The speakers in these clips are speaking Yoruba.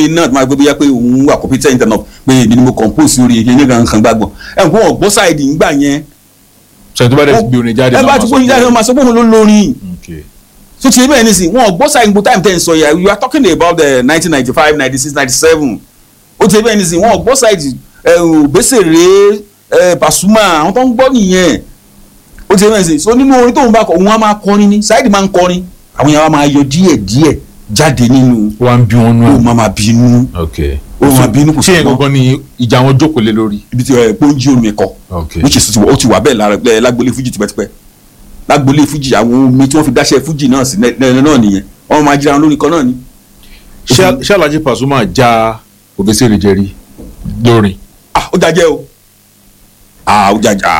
pé náà tó máa gbé bóyá pé òun wà competent enough pé èmi ni mo compose orí ilé kan kan gbàgbọ́ ẹ̀ ń kó wọn gbọ́ sáìdì ńgbà yẹn sọ tó bá dẹ̀ ti gbé orin jáde ẹ bá ti gbóyin jáde wọn máa sọ pé òun ló lórin Okay. so ti bẹ́ẹ̀ ní sìn wọn gbọ́ sáìdì gbogbo time ten sọ yà you are talking about the nineteen ninety five ninety six ninety seven ó ti bẹ́ẹ̀ ní sìn wọn gbọ́ sáìdì òbẹ́sẹ̀rẹ̀ Pasuma àwọn tó ń gbọ́ nìyẹn ó ti bẹ́ẹ̀ ní sìn so nínú orin tóun bá kọ òun á máa kọrin ní sáìdì máa ń kọrin àwọn yàrá máa yọ díẹ̀ díẹ̀ jáde nínú wá ń bí wọn nú ó ẹ̀. máa máa bínú ok ó máa bínú kò ṣé yẹn sọ́gbọ́n. gangan ni ìjà wọn jókòó lé lórí. ibi tí ẹ pọ́njí omi kọ ok which is ó ti wà bẹ́ẹ̀ lára ẹ lágbolé fújì tipẹ́tipẹ́ lágbolé fújì àwọn omi tí wọ́n fi dáṣẹ́ fújì náà sí lẹ́nu náà nìyẹn wọ́n máa jíra wọn lórí kan náà ni. ṣé ṣé Alhaji Pasuma já Obesere jẹrí lórin. ah ó jajẹ o ah ó jaja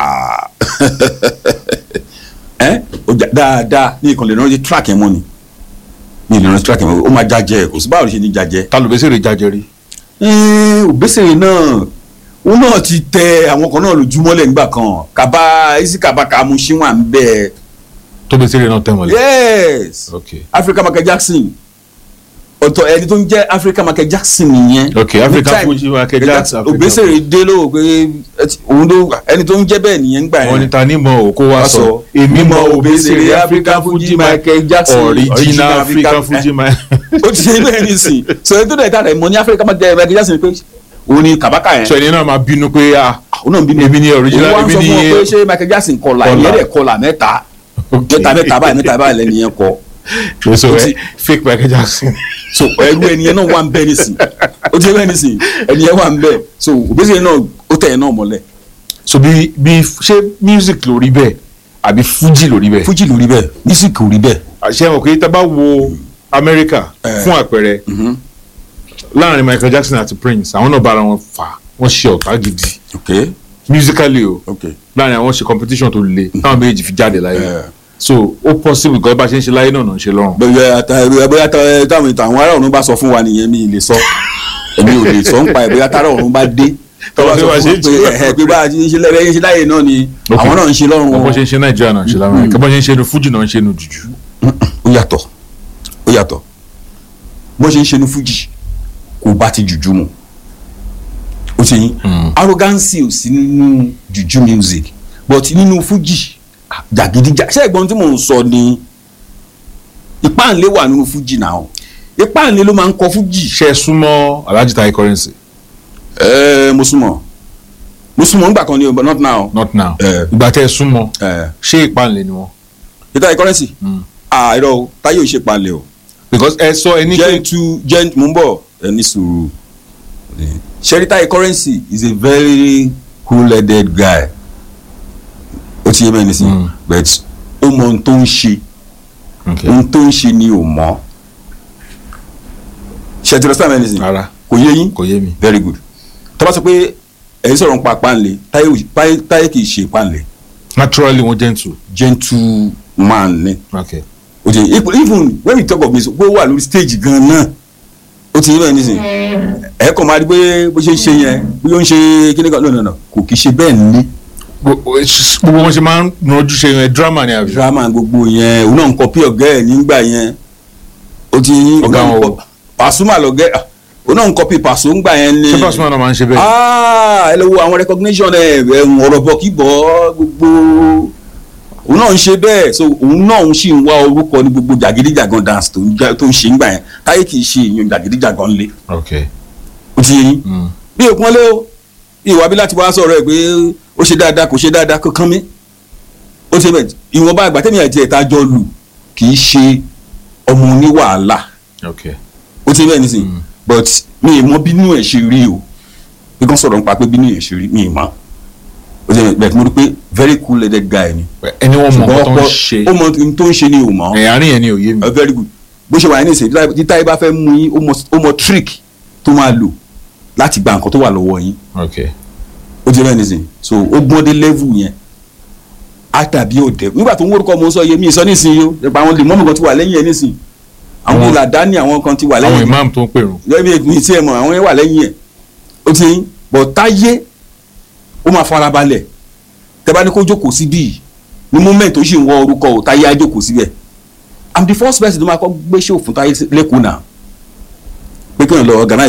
ẹ ó jà dáadáa ní ìkànnì ìrántí track ẹ̀ mọ́ ni ní ìrántí track ẹ̀ mọ́ ó máa jajẹ kò sí báwo ló ṣe ní jajẹ. ta ló Obesere já jẹrí. Ẹ́ẹ̀, Òbésèré náà òun náà ti tẹ àwọn kan náà lójúmọ́lẹ̀ nígbà kan kaba isi kaba kamu ṣíwọ̀n ń bẹ́ẹ̀. tó Obesere náà tẹ̀ mọ́lẹ̀. yes ok Africa Michael Jackson ọ̀tọ̀ ẹni tó ń jẹ́ Africa Michael Jackson nìyẹn ok Africa Ní time- Fuji Michael Jackson. Africa Òbésèré dé ló pé ẹ ti- òun ló ẹni tó ń jẹ́ bẹ́ẹ̀ nìyẹn gbà wọ́n ní yẹn ta ni mọ̀ ò kó wá Wá sọ sọ, èmi mọ̀ Òbésèré Obesere African Fuji Michael Jackson original African Fuji Michael. ó ti ṣe bẹ́ẹ̀ ní sìn so ẹni tó dẹ̀ ta rẹ̀ mọ̀ ní Africa Michael Jackson pé òun ni kàbákà yẹn sọ ẹni náà máa bínú pé ah òun náà ń bínú èmi ni original òun wá ń èmi sọ ni fún wọn pé ṣé Michael Jackson kọlà Kọlà. ìyẹn dẹ̀ kọlà mẹ́ta ok mẹ́ta mẹ́ta báyìí mẹ́ta báyìí lẹ́nu yẹn kọ so ó ẹ ti- fake Michael Jackson. so ẹrú ẹni yẹn náà wà ń bẹ nísìn ó ti bẹ́ẹ̀ nísìn ẹni yẹn wà ń bẹ so Obesere náà ó tẹ̀ ẹ̀ náà mọ́lẹ̀ so bí bí ṣé music ló rí bẹ́ẹ̀ àbí Fuji ló rí bẹ́ẹ̀. Fuji ló rí bẹ́ẹ̀ music ò rí bẹ́ẹ̀ àṣẹ wọn pé tá a bá wo Amẹ́ríkà Eh. fún àpẹẹrẹ láàrin Michael Jackson àti Prince àwọn náà bára wọn fà wọ́n ṣe ọ̀tá gidi ok musically o ok láàrin àwọn ṣe competition tó le táwọn méjì fi jáde láyé Eh. so ó possible gan bá ṣe ń ṣe láyé náà náà ń ṣe lọ́rùn. bẹ́ẹ̀ ata ẹ̀rọ bóyá ta- táwọn ìtàn àwọn ará ọ̀run bá sọ fún wa nìyẹn mi ì lè sọ èmi ò lè sọ ń pa ẹ̀ bóyá tára ọ̀run bá dé tọ́wọ́ sọ Tọ́wọ́ fún ṣe wa ń pé ṣe. ẹ̀hẹ́ pé bá a ṣe ń ṣe lẹ́rẹ́ yẹn ṣe láyé náà ni Ok. àwọn náà ń ṣe lọ́rùn bó wọn ṣe ń ṣe Nàìjíríà náà ń ṣe lámẹ́ríkà bó ṣe ń ṣe nu Fuji náà ń ṣe nu jùjú. ó yàtọ̀ ó yàtọ̀ bó ṣe ń ṣe ní Fuji kò bá ti jùjú mu ó ti yín arrogance ò sí nínú jùjú music but nínú Fuji jàgídíjà ṣé ẹ̀gbọ́n tí mò ń sọ ni ìpáǹlé wà nínú Fuji náà ìpáǹlé ló máa ń kọ Fuji ṣe é súnmọ́ Alhaji Taye Currency ẹ mo súnmọ́ mo súnmọ́ nígbà kan ni o but not now not now Eh. ìgbà tẹ́ ẹ súnmọ́ ẹ ṣé ìpànlẹ̀ ni wọ́n. ìta ìkọrẹ́nsì ah irọ́ o táyé ò ṣe palẹ̀ o because ẹ sọ ẹni pé gentle gent mo ń bọ̀ ẹ ní sùúrù sherita currency is a very cool-headed guy ó ti yé mẹ́rin sí Mm. but ó mọ ohun tó ń ṣe Okay. ohun tó ń ṣe ni ò mọ̀ ṣètìlọ sáà mẹ́rin sí rárá kò yé yín kò yé mi. very good tó bá sọ pé ẹ̀yin sọ̀rọ̀ ń pa páńlé táyé ò- táyé táyé kì í ṣe páńlé naturally wọ́n gentle. gentle man ni okay. o ti even when we talk of music pé ó wà lórí stage gan náà ó ti yé bẹ́ẹ̀ nísìn ẹ kàn máa rí pé bó ṣe ń ṣe yẹn bí ó ń ṣe kíní kan lónìí náà kò kì í ṣe bẹ́ẹ̀ ní gbogbo gbogbo wọn ṣe máa ń ranjú ṣe yẹn drama ni àbí. drama gbogbo yẹn òun náà ń kọpí ọ̀gá ẹ̀ nígbà yẹn ó ti yín Ọ̀gá wọn wo? Pasuma lọ̀gá ẹ̀ òun náà ń kọpí Paso ńgbà yẹn ni ṣé Pasuma náà máa ń ṣe bẹ́ẹ̀. ah ẹ lè wo àwọn recognition ẹ ẹ̀hún ọ̀rọ̀ bọ̀ kí bọ̀ gbogbo òun náà ń ṣe bẹ́ẹ̀ so òun náà ń sì ń wá orúkọ ní gbogbo jàgídíjàgan dance tó ń já- tó ń ṣe ńgbà yẹn táyé kì í ṣe èèyàn jàgídíjàgan lé okay. ó ti yé yín Mm. bí òpin lé o ìwà bí láti wá sọ̀rọ̀ ẹ̀ pé ó ṣe dáadáa kò ṣe dáadáa kó kán mi ó ti bẹ̀ ìwọ̀nba àgbà tẹ́mi àti ẹ̀ta jọ lù kì í ṣe ọmọ oníwàhálà okay. ó ti bẹ̀ nísìnyí Mm. but mi ì mọ bínú ẹ̀ ṣe rí o bí kan sọ̀rọ̀ nípa pé bínú ẹ̀ ṣe rí mi ì mọ̀ ó ti bẹ̀ bẹ̀ mo rí pé very cool headed guy ni ẹni wọn mọ nǹkan tó ń ọ̀pọ̀- ṣe ó mọ ohun tó ń ṣe ni ò mọ̀ ẹ̀yìn àárín yẹn ni òye mi. Uh, very good bó ṣe wà ní ìsìn tí táyé bá fẹ́ mú yín ó mọ- ó mọ trick tó máa lò láti gba nǹkan tó wà lọ́wọ́ yín okay. ó ti rẹ́ nísìn so ó gbọ́n dé level yẹn á dàbí òde nígbà tó ń wórúkọ mo sọ iye mi sọ nísìn yìí ó nípa àwọn lèmọ́mù kan ti wà lẹ́yìn ẹ̀ nísìn àwọn Àwọn- ìlàdání àwọn kan ti wà àwọn lẹ́yìn ẹ̀ imam tó ń pèrò. lẹ́yìn èmi tí ẹ mọ̀ àwọn yẹn wà lẹ́yìn ẹ̀ ó ti yín bọ̀ táyé ó máa farabalẹ̀ tẹ́ bá ní kó jókòó síbí yìí ní moment tó sì ń wọ orúkọ ò táyé á jókòó síbẹ̀ i'm the first person tó máa kọ́ gbé show fún táyé lẹ́kọ̀ọ́ náà pé kí wọ́n lọ organize